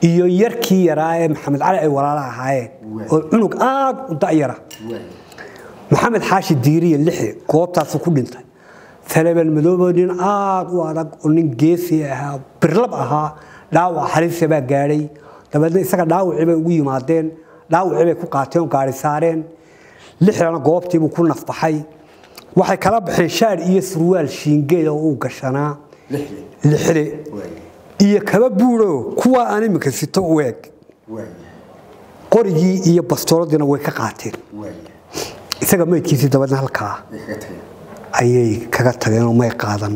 iyo yarkii yaraa ee maxamed cali ay walaala ahaayeen Waay. oo cunug aad u da'yara maxamed xaashi diiriye lixi goobtaasu ku dhintay taleban madoobo nin aad u adag oo nin geesi ahaa birlab ahaa dhaawac halise baa gaadhay dabeedna isaga dhaawacii bay ugu yimaadeen dhaawacii bay ku qaateen oo gaari saareen lixdana goobtiibuu ku nafbaxay waxay kala baxeen shaadh iyo surwaal shiingeed oo uu gashanaa lixde iyo kaba buuro kuwa aan iminka sito u eg qorigii iyo bastooladiina way ka qaateen isaga maydkiisii dabeedna halkaa ayay kaga tageen oo may qaadan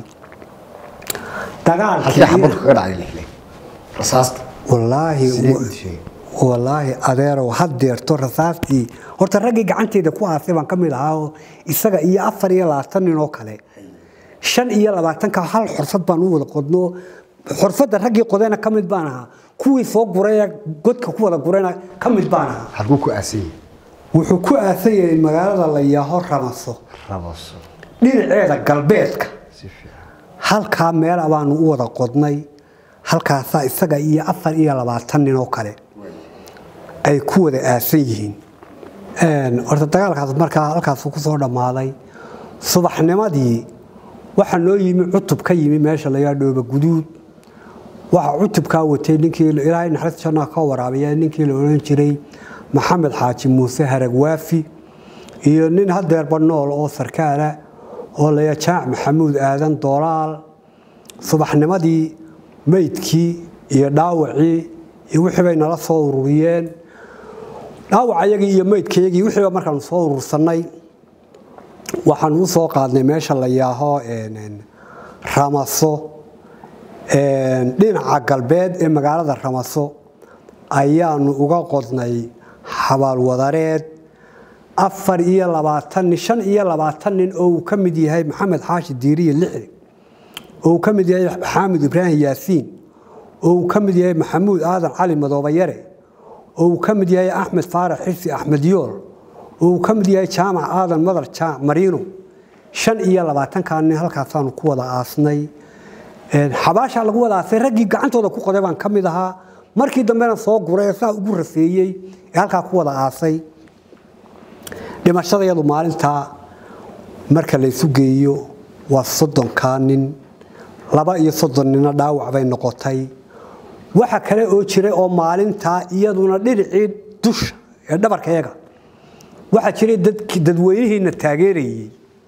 halkii xabadku kaga dhacday lixle rasaasta wallaahi Sidee u sheegay? wallaahi adeerow hadeerto rasaastii horta raggii gacanteeda ku aasay baan ka mid ahaa oo isaga iyo afar iyo labaatan nin oo kale shan iyo labaatanka hal xorfad baan u wada qodno xorfadda raggii qodayna ka mid baan ahaa kuwii soo gurayna godka ku wada gurayna ka mid baan ahaa halkuu ku aasan yahay wuxuu ku aasan yahay magaalada la yaaho ramaso rabaso dhinaceeda galbeedka si fiican halkaa meel baanu u wada qodnay halkaasaa isaga iyo afar iyo labaatan nin oo kale ay ku wada aasan yihiin horta dagaalkaas markaa halkaasuu ku soo dhammaaday subaxnimadii waxaa noo yimi cutub ka yimi meesha layaa dhooba guduud waxaa cutubkaa watay ninkii ilaahay naxariis jannaa ka waraabiya ninkii la odhan jiray maxamed xaaji muuse haragwaafi iyo nin hadeerba nool oo sarkaala oo laya jaac maxamuud aadan doolaal subaxnimadii meydkii iyo dhaawacii iyo wixii bay nala soo ururiyeen dhaawacayagii iyo meydkayagii wixiiba markaanu soo urursannay waxaanu u soo qaadnay meesha la yaaho ramaso dhinaca galbeed ee magaalada ramaso ayaanu uga qodnay xabaalwadareed afar iyo labaatan nin shan iyo labaatan nin oo uu ka mid yahay maxamed xaashi diiriye lixdi oo uu ka mid yahay xaamid ibraahim yaasiin oo uu ka mid yahay maxamuud aadan cali madoobayare oo uu ka mid yahay axmed faarax xirsi axmed yool oo uu ka mid yahay jaamac aadan madar jaamac mariino shan iyo labaatankaa nin halkaasaanu ku wada aasnay xabaashaa lagu wada aasay raggii gacantooda ku qoday baan ka mid ahaa markii dambena soo guray ee saa ugu rafeeyey ee halkaa ku wada aasay dhimashadayadu maalintaa marka laysu geeyo waa soddonkaa nin laba iyo soddon nina dhaawac bay noqotay waxa kale oo jiray oo maalintaa iyaduna dhinacii dusha ee dhabarkayaga waxaa jiray dadweynihiina taageerayey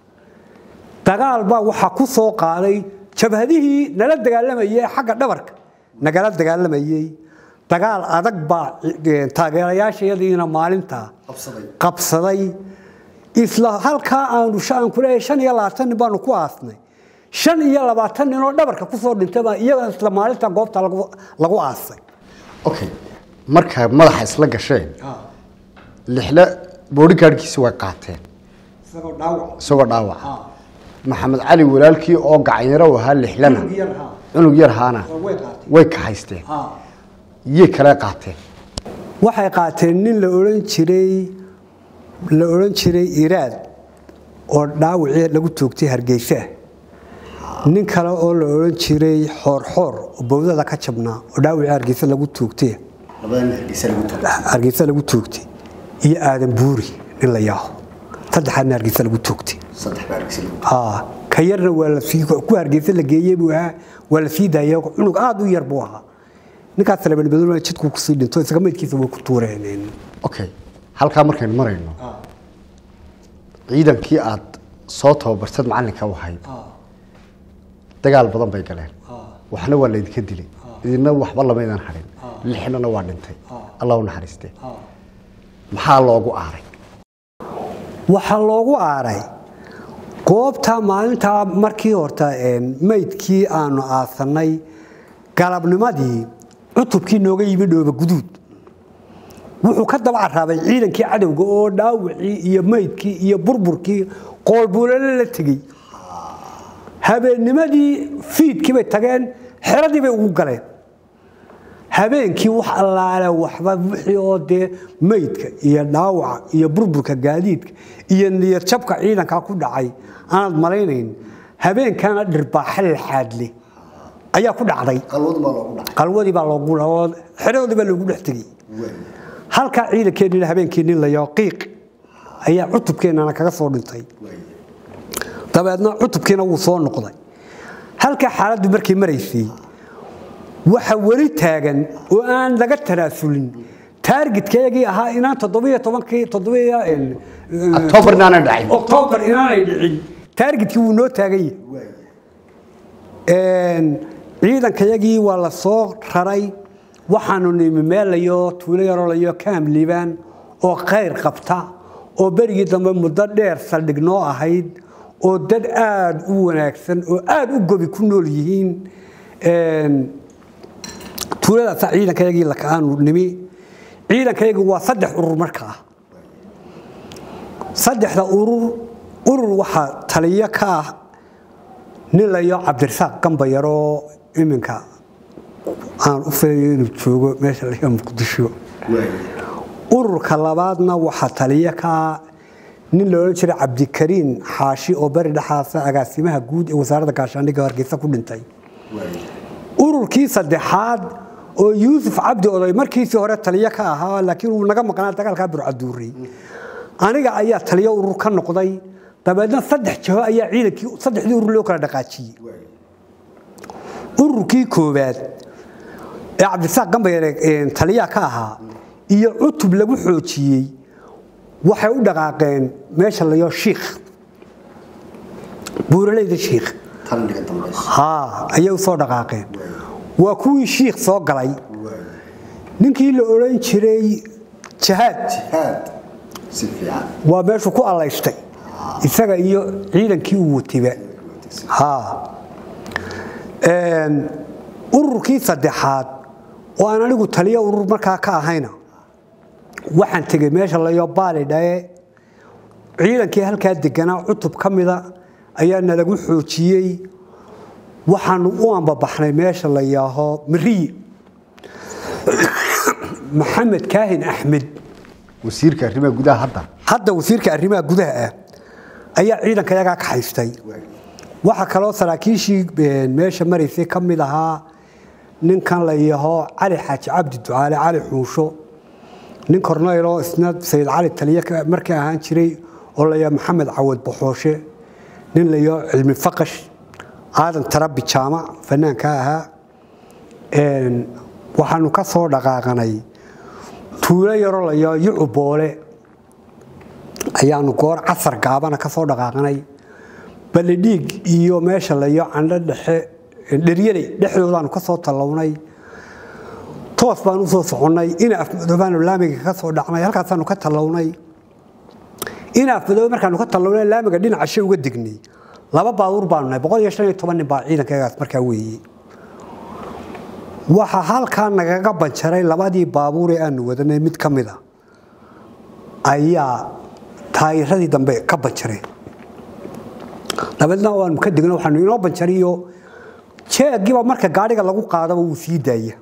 dagaal baa waxaa ku soo qaaday jabhadihii nala dagaalamayay ee xagga dhabarka nagala dagaalamayey dagaal adag baa taageerayaashayadiina maalintaa qabsaday isla halkaa aanu aan ku leeyahay shan iyo labaatan nin baanu ku aasnay shan iyo labaatan nin oo dhabarka ku soo dhintay baa iyaga isla maalinta goobta lagu aasay okay marka madaxa isla gasheen lixle boodhigaadhkiisi way qaateen isagoo dhaawaca maxamed cali walaalkii oo gacanyaro u ahaa lixlena cunug yar haana way kahaysteen yay kale qaateen waxay qaateen nin la odhan jiray la odhan jiray iraad oo dhaawacii lagu toogtay hargeysa nin kale oo la odhan jiray xoorxoor oo bowdada ka jabnaa oo dhaawacii hargeysa lagu toogtay hargeysa lagu toogtay iyo aadan buuri nin la yaaho saddexaadna hargeysa lagu toogtay ka yarna waa ku hargeysa la geeyey buu ahaa waa la sii daayay cunug aad u yar buu ahaa ninkaas labanbadul jidku kusii dhinto isaga maydkiisa way ku tuureen okay halkaa markaynu marayno ciidankii aad soo tababartad macallinka u ahayd dagaal badan bay galeen waxna waa laydinka dilay idina waxba lamaydan hadhin lixnana waa dhintay allah u naxariiste maxaa loogu aaray waxaa loogu aaray goobta maalintaa markii horta maydkii aanu aasannay galabnimadii cutubkii nooga yimi dhooba guduud wuxuu ka daba caraabay ciidankii cadowga oo dhaawacii iyo maydkii iyo burburkii qoolbuulale la tegey habeennimadii fiidkii bay tageen xeradii bay ugu galeen habeenkii wax allaale waxba wixii oo dee maydka iyo dhaawaca iyo burburka gaadiidka iyo niyadjabka ciidankaa ku dhacay aanaad malaynayn habeenkaana dhirbaaxa laxaadle ayaa ku dhacday qalwad baa loogu dhacay qalwadii baa loogu oo xeradoodii baa loogu dhex tegey halkaa ciidankeennina habeenkeenni layo qiiq ayaa cutubkeennana kaga soo dhintay dabeedna cutubkiina wuu soo noqday halkaa xaaladdu markay maraysay waxa weli taagan oo aan laga tanaasulin taargetkayagii ahaa inaan toddobiyo tobankii toddobiyo October inaanay dhacin. oktoobar inaanay dhicin taargetkii wuu noo taagan yahay ciidankayagii waa la soo raray waxaanu nimi meelayo tuulo yarolayo kaam liibaan oo khayr qabta oo berigii dambe muddo dheer saldhig noo ahayd oo dad aada u wanaagsan oo aada u gobi ku nool yihiin tuuladaasa ciidankayagii aanu nimi ciidankayagii waa saddex urur markaa saddexda urur urur waxaa taliyo ka ah nin layo cabdirasaaq gambayaroo iminka aan u filayo inuu joogo meesha laga muqdisho ururka labaadna waxaa taliyo ka ah nin la odhan jiray cabdikariin xaashi oo beri dhexaasa agaasimaha guud ee wasaaradda gaashaandhigga hargeysa ku dhintay ururkii saddexaad oo yuusuf cabdi oday markiisii hore taliyo ka ahaa laakiin uu naga maqnaa dagaalkaa burcaduuri aniga ayaa taliyo urur ka noqday dabeedna saddex jaho ayaa ciidankii saddexdii urur loo kala dhaqaajiyey ururkii koowaad ee cabdirasaaq gambayare taliyaha ka ahaa iyo cutub lagu xoojiyey waxay u dhaqaaqeen meesha layo shiikh buuraleyda shiikh tandhiga dambaysa haa ayay u soo dhaqaaqeen waa kuwii shiikh soo galay ninkii la odhan jiray jahaad jihaad si fiican waa meeshuu ku allaystay isaga iyo ciidankii uu watayba haa ururkii saddexaad oo aan anigu taliyo urur markaa ka ahayna waxaan tegey meesha layo baali dhae ciidankii halkaa deganaa cutub ka mida ayaa nalagu xoojiyey waxaanu u ambabaxnay meesha la yaaho mariyi maxamed kaahin axmed wasiirka arrimaha gudaha hadda hadda wasiirka arrimaha gudaha ah ayaa ciidanka yagaa ka haystay waxaa kaloo saraakiishii meesha maraysay ka mid ahaa ninkan la yaho cali xaaji cabdi ducaale cali xuusho nin korneyloo isna sayid cali taliye markii ahaan jiray oo la yaho maxamed cawad baxooshe nin la yaho cilmi faqash aadan tarabi jaamac fanaanka ahaa waxaanu ka soo dhaqaaqanay tuulo yaro la yaho yucu boole ayaanu goor casar gaabana ka soo dhaqaaqanay balidhiig iyo meesha layo candho dhexe dheryaley dhexdoodaanu ka soo tallawnay toos baan u soo soconnay ina afmadoobaanu laamiga ka soo dhacnay halkaasaanu ka tallawnay ina afmadoobe markaanu ka tallawnay laamiga dhinaca she uga degnay laba baabuur baanu nahay boqol iyo shan iyo toban nin baa ciidankayagaas markaa weeye waxaa halkaa nagaga banjaray labadii baabuur ee aanu wadanay mid ka mid a ayaa taayiradii dambe ka banjareen dabeedna waanu ka degno waxaanu inoo banjariyo jeegiiba marka gaadhiga lagu qaadaba wuu sii daaya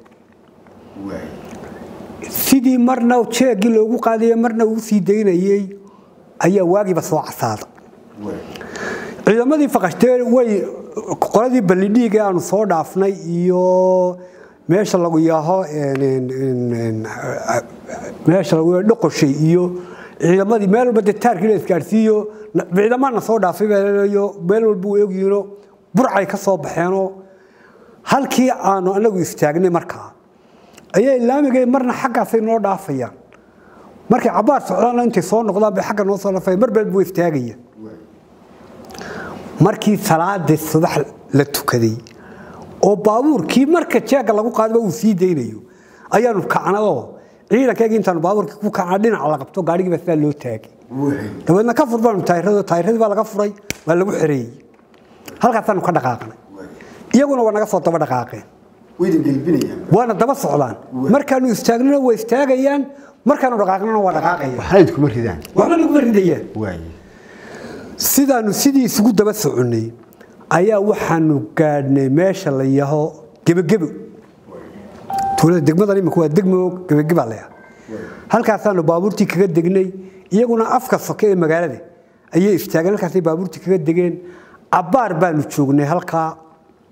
sidii marna jeegii loogu qaadaye marna uu sii daynayey ayaa waagiiba soo casaada ciidamadii faqashtee way qoladii ballidhiig ee aanu soo dhaafnay iyo meesha lagu yaaho meesha lagu yaaho dhoqoshay iyo ciidamadii meel walba dee taarkii la isgaadhsiiyo ciidamana soo dhaafay baayo meel walba way ogyihiino burcay ka soo baxeenoo halkii aanu anagu istaagnay markaa ayay laamigay marna xaggaasay noo dhaafayaan markay cabaar socdaana intay soo noqdaan bay xagga noo soo dhaafaya mar bal buu istaagaya markii salaadii subax la tukaday oo baabuurkii marka jeega lagu qaadaba uu sii daynayo ayaanu kacnao ciidankeygii intaanu baabuurkii ku kacna dhinaca la qabto gaadhigiiba sidaa loo taagay dabeedna ka fur baanu taayirado taayiradii baa laga furay waa lagu xereeyey halkaasaanu ka dhaqaaqnay iyaguna waa naga soo daba dhaqaaqeen waydan gelbinayaan waana daba socdaan markaanu istaagnana waa istaagayaan markaanu dhaqaaqnana waa dhaqaaqayaan waxna idkuma ridaan waxba naguma ridayaan waaye sidaanu sidii isugu daba soconnay ayaa waxaanu gaadhnay meesha la yaho gebagebo tuulada degmadan imika waa degmo gebageba la yaha halkaasaanu baabuurtii kaga degnay iyaguna afka soke ee magaalada ayay istaageen halkaasay baabuurtii kaga degeen cabbaar baanu joognay halkaa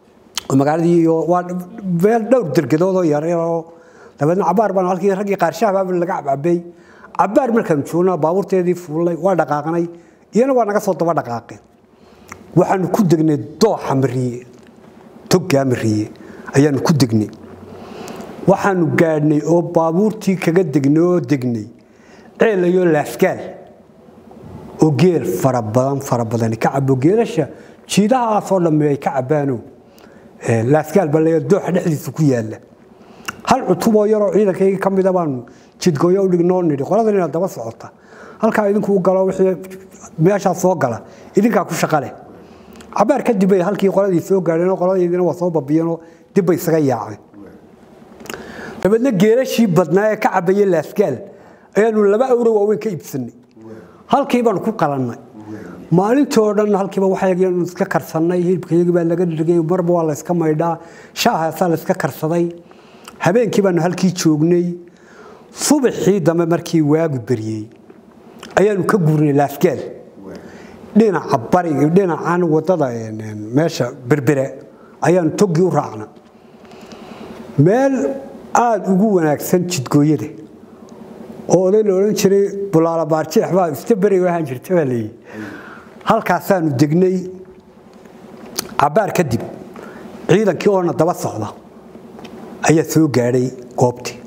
magaaladii iyo waa meel dhowr dergadoodoo yaryaroo dabeedna cabaar baan halkii raggii qaarshahabaaba laga cabcabay cabaar markaan joognaa baabuurteedii fuulnay waa dhaqaaqnay iyana waa naga soo daba dhaqaaqeen waxaanu ku degnay dooxa mariye toggaa mariye ayaanu ku degnay waxaanu gaadhnay oo baabuurtii kaga degnay oo degnay ceelayo laasgaal oo geel fara badan fara badani ka cabo geelasha jiidahaasoo dhamme ay ka cabaano laasgaal baa leeya dooxa dhexdiisa ku yaalla hal cutuboo yaroo ciidankaygii ka mida baanu jidgooyo u dhignoo nidhi qoladan inaad daba socota halkaa idinku u galo wixii meeshaa soo gala idinkaa ku shaqa leh cabaar kadib bay halkii qoladii soo gaadheen oo qoladaydina waa soo babiyeenoo dib bay isaga yaaceen dabeedna geelashii badnaa ee ka cabaya laasgaal ayaanu laba awro waaweyn ka iibsanay halkii baanu ku qalannay maalintoo dhan halkiiba waxaynu iska karsannay hilibkayagii baa laga dhigay marba waa layska maydhaa shaahaasaa layska karsaday habeenkii baanu halkii joognay subaxii dambe markii waagu beriyey ayaanu ka guurnay laasgaal dhinaca bariga dhinacan wadada meesha berbere ayaanu toggii u raacna meel aada ugu wanaagsan jidgooyada oo oday la odhan jiray bulaala baarjeex baa ista beriga ahaan jirta baa leeyihi halkaasaanu degnay cabaar kadib ciidankii oona daba socda ayaa soo gaadhay goobtii